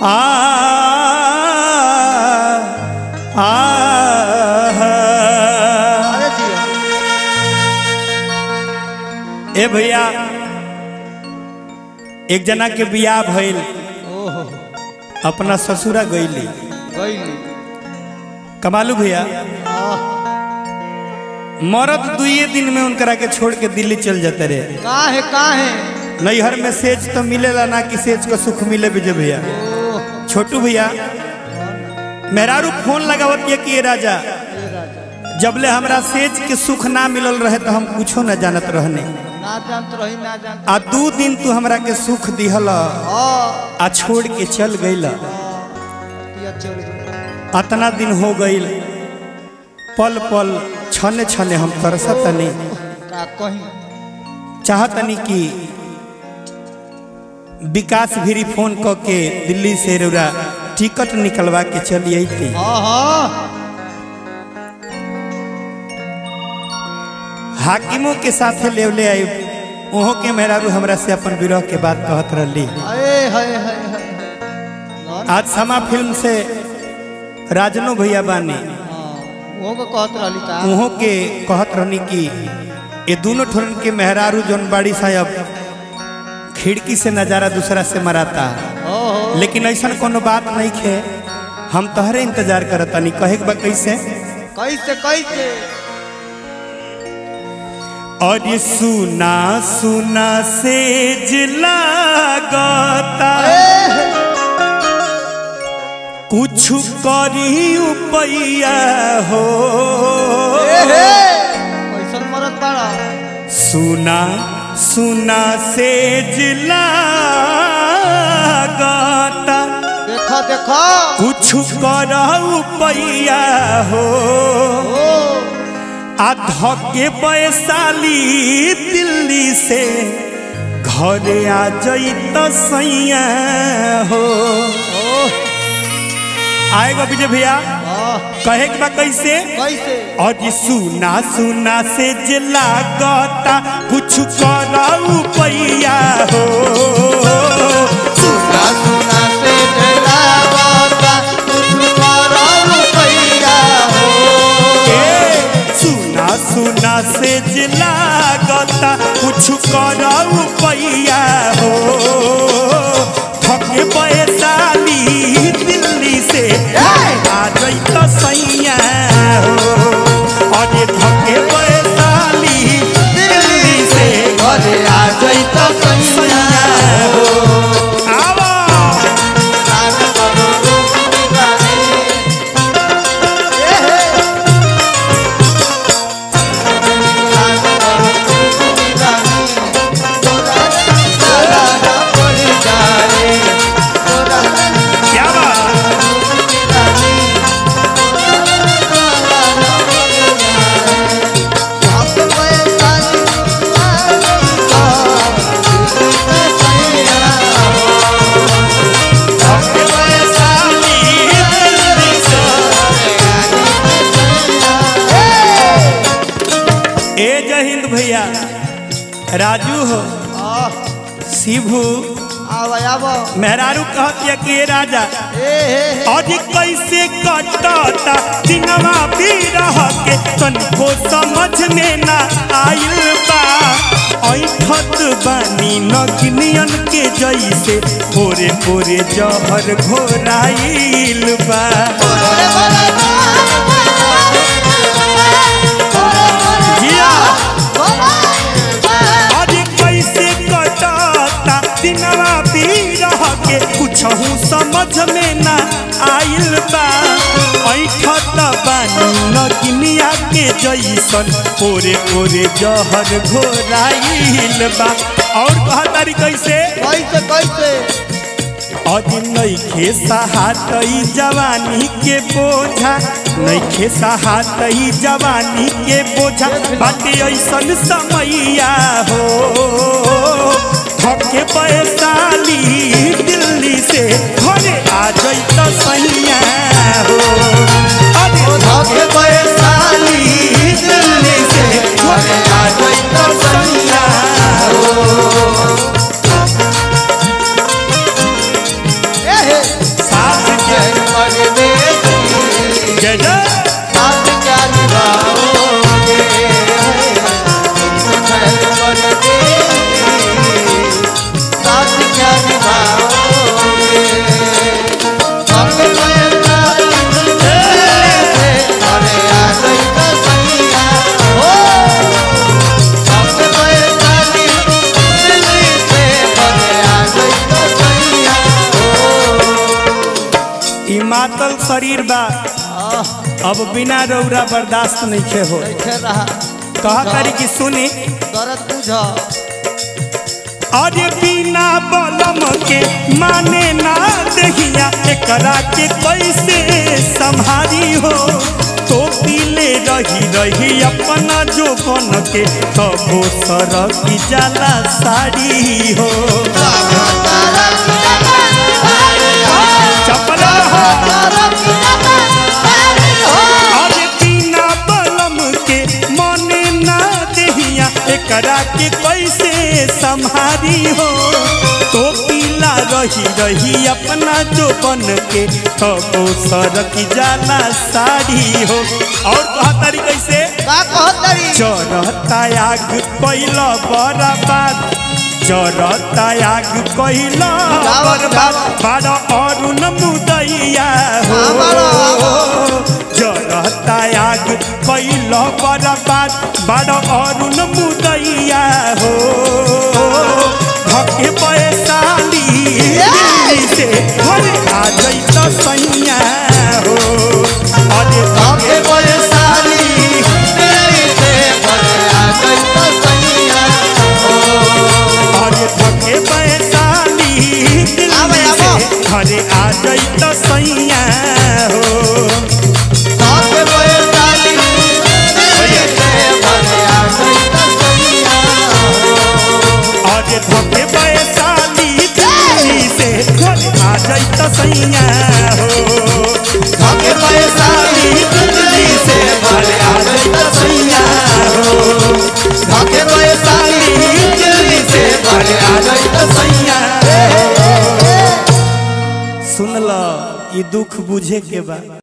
आ आ अरे जिया ए भैया एक जना के बियाह भइल ओहो अपना ससुरा गईली गईली कमालू भैया आह, मरद दुइये दिन में उनकरा के छोड़ के दिल्ली चल जाते रहे काहे काहे नैहर में सेज तो मिलेला ना कि सेज को सुख मिले विजय भैया ओह छोटू भैया मेहरारू फोन लगावत ये कि ये राजा ये राजा जबले हमरा सेज के सुख ना मिलल रहे तो हम कुछो न जानत रहने ना जानत रही ना जानत आ दू दिन तू हमरा के सुख दिहल आ आ छोड़ के चल गईल ये चल गई अतना दिन हो गईल पल पल छने छने हम तरसतनी का कहीं चाहतनी कि विकास भी फोन क के दिल्ली से रौरा टिकट निकलवा के चली अइती हाँ हाँ हाकिमों के साथे लेवले आई ओहो के मेहरारू हमरा से अपन विरह के बात कहत रहली अरे हाय हाय हाय हाय आज समा फिल्म से राजनो भैया बानी हाँ वो को कहत रहली का ओहो के कहत रहनी कि ये दोनों ठोरन के मेहरारू जौन बाड़ी साहब खिड़की से नजारा दूसरा से मराता ओहो लेकिन ऐसा कोनो बात नहीं खे हम तोहरे इंतजार करतानी कहे के बा कैसे कैसे कैसे और ये सुना सुना से लागता कुछ करी उपैया हो कैसन मरत बाड़ा सुना सुना से लागता देखो देखो कुछ कर उपैया हो ओ आधके वैशाली दिल्ली से घरे आ जई तो सैया हो ओ आएगा विजय भैया आह कहे के बा कैसे कैसे और ये सुना सुना से जे लागता कुछ कर उपैया हो सुना सुना से जला बाता कुछ करो रुपैया हो ए, सुना सुना से जे लागता कुछ कर उपैया हो थके पैसाली दिल्ली से आ जई तो सैया हो और ये थके पैसाली दिल्ली से घरे आ जाई तो सैया आवा कान करो रुपी गाने ए हे कान करो रुपी गाने तोरा तारा ना पड़ जाए तोरा क्या बात रुपी गाने तोरा ना पड़ जाए आप पैसाली आई तो सैया थके पैसाली दिल्ली से ए जय हिंद भैया राजू हो शिभू मेहरारू कहतिया कि ए राजा आज कैसे कटता दिनवा भी रह के तनिको समझ में ना आइल बा ऐठत बानी नगनियन के जैसे पोरे पोरे जहर घोराइल बा जिया आज कैसे कटता दिनवा भी रह के कुछहू समझ में ना आइल बा ऐठत बानी नगनिया के जैसन पोरे पोरे जहर घोराइल बा और कहा तारी कैसे कैसे कैसे अज नैखे सहातई जवानी के बोझा नैखे सहातई जवानी के बोझा बाटे ऐसन समैया हो थके पैसाली दिल्ली से घरे आ जैत सैया हो अरे थके पैसाली दिल्ली से घरे आ जैत सैया हो ए हे परदेसी जय जय साथ क्या निभाओगे तुम है परदेसी साथ क्या निभाओगे हम पैसा अरे आ गई तो सैया हो हम पैसा दिल्ली से अरे आ गई तो सैया हो ई मातल शरीर बा अब बिना रौरा बर्दाश्त नहीं खे हो कैसे रहा कहा तारी की सुनी दर्द बुझ अरे बिना बलम के माने ना दहिया एकरा के कैसे संभारी हो तो पीले रही रही अपना जो बन के तबो सरक जाला साड़ी हो चपला हो अरे बिना बलम के मने ना दहिया एकरा के कैसे संभारी हो तो पीला रही रही अपना जो बन के तबो सरक जाला साड़ी हो और कहा तारी कैसे का कहतरी चरता आग कैल बर्बाद चरता आग कैल बर्बाद बड़ अरुण मुदैया हो जरता आग कैल बर्बाद बड़ अरुण मुदैया हो धके पैसाली दिल्ली से घर आ जैत सैया हो अरे धके पैसाली दिल्ली से भले आ गई तो सैया हो अरे थके पैसाली दिल्ली से घरे आ जई तो सैया हो साथ पैसाली दिल्ली से भले आ गई तो सैया हो अरे थके पैसाली दिल्ली से घरे आ जई तो सैया हो थके पैसाली दिल्ली से घरे आ जई तो सैया हो थके पैसाली दिल्ली से घरे आ जई तो सैया सुन ल ई दुख बुझे के बा